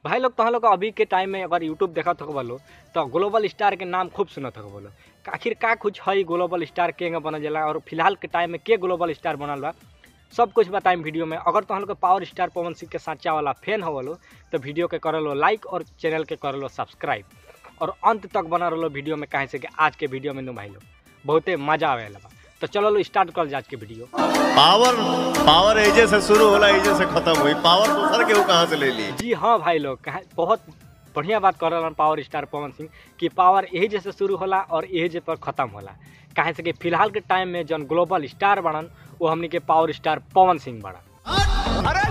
भाई लोग तहाँ लोग अभी के टाइम में अगर यूट्यूब देखत हो बोलो तो ग्लोबल स्टार के नाम खूब सुनत हो बोलो आखिर का कुछ है ग्लोबल स्टार के बनल जाला और फिलहाल के टाइम में के ग्लोबल स्टार बनल बा सब कुछ बताएं वीडियो में अगर तहाँ लोग पावर स्टार पवन सिंह के साचा वाला फैन हो बोलो तो वीडियो के कर लो लाइक और चैनल के कर लो सब्सक्राइब और अंत तक बना रहो वीडियो में कहे से कि आज के वीडियो में नु भाई लोग बहुते मजा आवे बा तो चलो लो स्टार्ट कर आज के वीडियो पावर पावर एजे से शुरू होला एजे से खत्म हुई पावर दूसर के कहाँ से ले ली जी हाँ भाई लोग कहा बहुत बढ़िया बात कर रहा पावर स्टार पवन सिंह कि पावर यही जैसे शुरू होला और यही जे पर खत्म होला काहे से कि फिलहाल के टाइम में जौन ग्लोबल स्टार बनन वो हमनी के पावर स्टार पवन सिंह बनन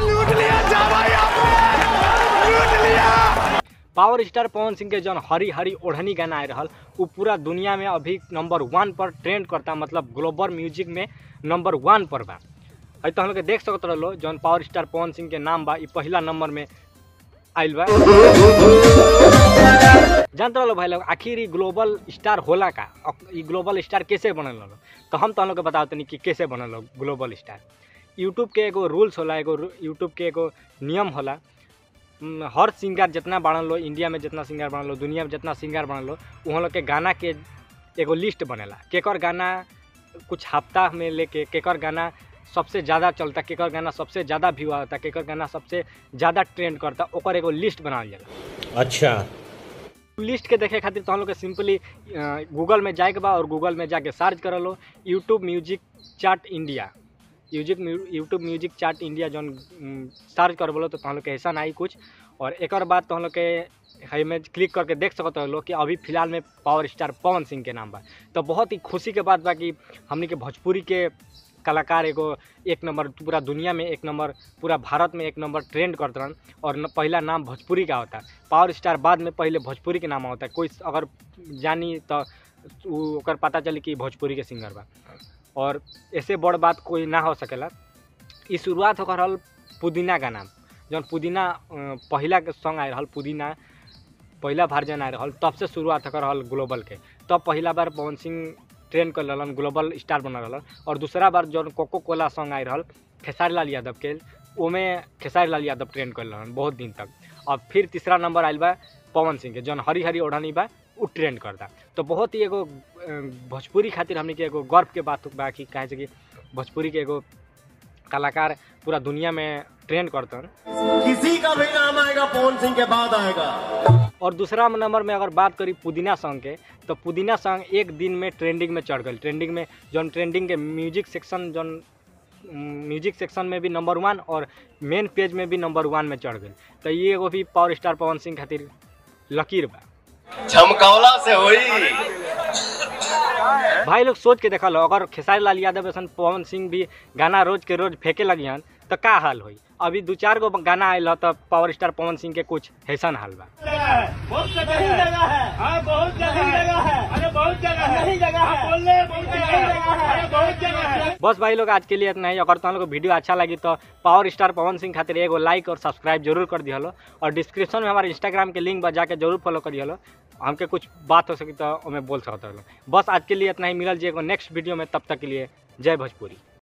पावर स्टार पवन सिंह के जौन हरी हरी ओढ़नी गाना आ रहल वो पूरा दुनिया में अभी नंबर वन पर ट्रेंड करता मतलब ग्लोबल म्यूजिक में नंबर वन पर बा अभी तो हम लोग के देख सकत रहो जौन पावर स्टार पवन सिंह के नाम बा ई पहला नंबर में आइल बा जानते रहो भाई लोग आखिर ई ग्लोबल स्टार होला का अक- ई ग्लोबल स्टार कैसे बनल रहो तो हम तो हम लोग के बताओ तनी कि कैसे बनल हो ग्लोबल स्टार यूट्यूब के एगो रूल्स होला एगो यूट्यूब के एगो नियम होला हम्म, हर सिंगर जितना बनल लो इंडिया में जितना सिंगर बनल लो दुनिया में जितना सिंगर बनल लो वहाँ लोग के गाना के एगो लिस्ट बनेला केकर गाना कुछ हफ्ता में लेके केकर गाना सबसे ज़्यादा चलता केकर गाना सबसे ज़्यादा व्यू आता केकर गाना सबसे ज़्यादा ट्रेंड करता ओकर एगो लिस्ट बनावल जाला अच्छा लिस्ट के देखे खातिर तो हम लोग के सिंपली गूगल में जाए के बा और गूगल में जाके सर्च कर लो YouTube music chart India music YouTube music chart India जौन सर्च कर बोलो तो हम लोग के ऐसा आई कुछ और एक बाद तो हम लोग के है में क्लिक करके देख सकते हो लोग कि अभी फिलहाल में पावर स्टार पवन सिंह के नाम बा तो बहुत ही खुशी के बात बा कि हमनी के भोजपुरी के कलाकार एगो एक नंबर पूरा दुनिया में एक नंबर पूरा भारत में एक नंबर ट्रेंड करते रहन और न, पहला नाम भोजपुरी का होता पावर स्टार बाद में पहले भोजपुरी के नाम होता है कोई अगर जानी तो उ- ओकर पता चली कि भोजपुरी के सिंगर बा और ऐसे बड़ बात कोई ना हो सकेला ई शुरुआत होकर रहल पुदीना का नाम जौन पुदीना अ, पहिला के सॉन्ग आए रहल पुदीना पहिला वर्जन आए रहल तब से शुरुआत होकर रहल ग्लोबल के तब पहिला बार पवन सिंह ट्रेन कर रहलन ग्लोबल स्टार बनल रहलन और दूसरा बार जौन कोको कोला सॉन्ग आए रहल खेसारी लाल यादव के ओमे खेसारी लाल यादव ट्रेन कर रहलन बहुत दिन तक और फिर तीसरा नंबर आयल बा पवन सिंह के जौन हरी हरी ओढ़नी बा उ ट्रेंड करता तो बहुत ही एगो अ, भोजपुरी खातिर हमने के एगो गर्व के बात बा कि काहे से कि भोजपुरी के एगो कलाकार पूरा दुनिया में ट्रेंड करतन किसी का भी नाम आएगा पवन सिंह के बाद आएगा और दूसरा नंबर में अगर बात करी पुदीना सॉन्ग के तो पुदीना सॉन्ग एक दिन में ट्रेंडिंग में चढ़ गई ट्रेंडिंग में जौन ट्रेंडिंग के म्यूजिक सेक्शन जौन म्यूजिक सेक्शन में भी नंबर वन और मेन पेज में भी नंबर वन में चढ़ गई तो ये एगो भी पावर स्टार पवन सिंह खातिर लकीर बा झमकौला से हुई भाई लोग सोच के देखा लो अगर खेसारी लाल यादव ऐसा पवन सिंह भी गाना रोज के रोज फेंके लगी हन तो का हाल होई अभी दू चार गो गाना आयल ह तो पावर स्टार पवन सिंह के कुछ ऐसन हाल बा बहुत जगह है हाँ बहुत जगह है अरे बहुत जगह है नहीं जगह है बोलने बहुत जगह है अरे बहुत जगह है बस भाई लोग आज के लिए इतना ही अगर तुम लोग को वीडियो अच्छा लगी तो पावर स्टार पवन सिंह खातिर एगो लाइक और सब्सक्राइब जरूर कर दिया और डिस्क्रिप्शन में हमारे इंस्टाग्राम के लिंक बा जाके जरूर फॉलो करिए हमके कुछ बात हो सकी तो हमें बोल सकते हो बस आज के लिए इतना ही मिलल जी एगो नेक्स्ट वीडियो में तब तक के लिए जय भोजपुरी